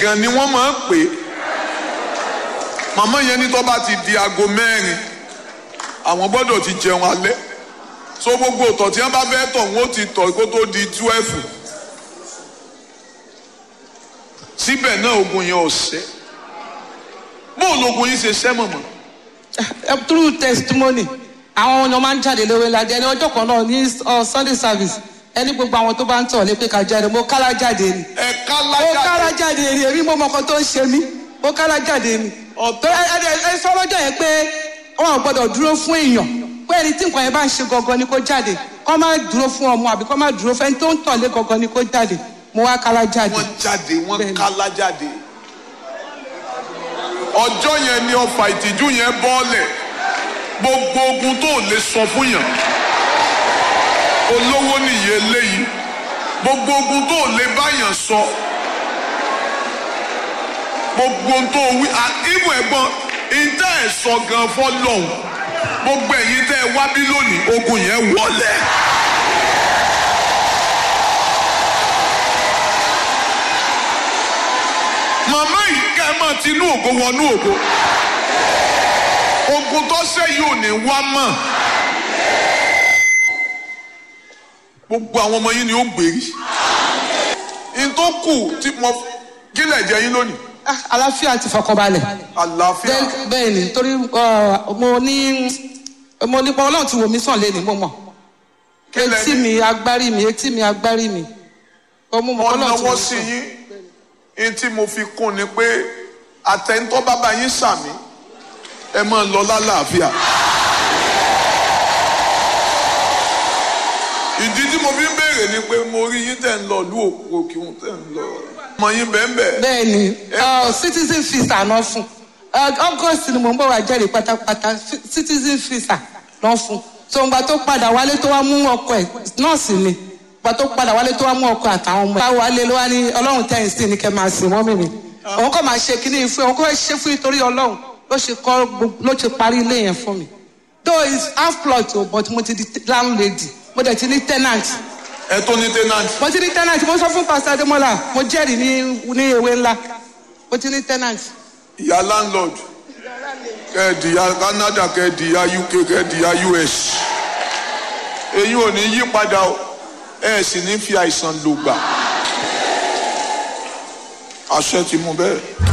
èèyàn ni wọ́n máa ń pè é màmá yẹn ní tó bá ti di aago mẹ́rin àwọn gbọ́dọ̀ ti jẹun alẹ́ so gbogbo ọ̀tọ̀ tí wọ́n bá fẹ́ tọ̀ wọ́n ti tọ̀ kó tó di twelve síbẹ̀ náà ogun yẹn ò ṣẹ́ bóun lógun yìí ṣe ṣẹ́ mọ̀mọ́ through testimony àwọn ọ̀nà máa ń jáde lówó ńlájẹ ní ọjọ́ kan náà ní uh, sunday service ẹni gbogbo àwọn tó bá ń tọ̀ lé pé ká jáde mo kálá jáde ni ẹ̀ka mo kálá lájà jáde ni èmi mo mọ ọkọ tó ń ṣe mí mo kálá jáde ni Ọ̀tọ̀. tó ẹ ẹ ẹ sọ lọ́jọ́ yẹn pé wọn ò gbọ́dọ̀ dúró fún èèyàn pé ẹni tí nǹkan yẹn bá ń ṣe gangan ni kó jáde kó má dúró fún ọmọ àbí kó má dúró fẹ́ni tó ń tọ̀ lé gangan ni kó jáde mo wá kálá jáde. wọ́n jáde wọ́n Bẹ́ẹ̀ni. kálá jáde ọjọ́ yẹn ni ọfà ìtìjú yẹn bọ́ọ̀lẹ̀ gbogbo ogun tó lè sọ fún yàn olówó nìyẹn eléyìí gbogbo ogun tó lè báyàn sọ gbogbo ohun tó wí ibù ẹ̀gbọ́n ìtẹ́ ẹ̀ sọ gan fọlọ́hún gbogbo ẹ̀yin tẹ́ ẹ wá bí lónìí ogun yẹn wọlé. màmá yìí kẹ́ ẹ máa tinú ògo wọnú ògo ogun tó ṣe yìí ò ní wá mọ́ gbogbo àwọn ọmọ yín ni ó gbèrí n tó kù tí mo kílẹ̀ jẹ yín lónìí Ah, àlàáfíà ti fọkànbalẹ̀. àlàáfíà Bẹ́ẹ̀- bẹ́ẹ̀ ni torí uh, mo ní mo ní pé ọlọ́run ti wò mí sàn lé ní mo mọ̀ Kí lẹ etí ní? mi agbárí mi etí mi agbárí mi ó mú mọ wọ́n ọlọ́run ti wò náwó mí sí sàn. yín n tí mo fi kún ni pé àtẹ̀ntọ́ bàbá yín sàmì ẹ máa lọ lálàáfíà. ìdí tí mo fi ń béèrè ni pé mo rí yín tẹ̀ ń lọ ìlú òkè òkun tẹ̀ ń lọ ọmọ yín bẹ́ẹ̀ bẹ́ẹ̀. bẹ́ẹ̀ ni uh, citizen visa náà fún Uh, august ni mo ń bọ̀ wá jẹ́rìí pátápátá Fi- citizen visa náà fún so ìgbà tó padà wálé tó wá mú ọkọ ẹ̀ nọ́ọ̀sì ni ìgbà tó padà wálé tó wá mú ọkọ àtàwọn ọmọ ẹ̀ bá wálé ló wá ní ọlọ́run tẹ̀yìn sí ni kẹ́ máa sìn wọ́n mímì òun kò máa ṣe kíní fún òun kò fẹ́ ṣe fún nítorí ọlọ́run ló ṣe kọ́ gbogbo- ló ṣe parí ilé yẹn fún mi though it's half plot o but mo ti di landlady mo dẹ̀ ti ní tenant ẹ tó ní tenant mo ti ní tenant mo sọ fún pastor ademola mo jẹ́rìí ní ní ewé ńlá mo ti ní tenant. ìyá landlord kẹ́ẹ̀dìyà Canada kẹ́ẹ̀dìyà UK kẹ́ẹ̀dìyà US èyí ò ní yí padà o ẹ sì ní fi àìsàn lògbà àṣẹ ti mú bẹ́ẹ̀.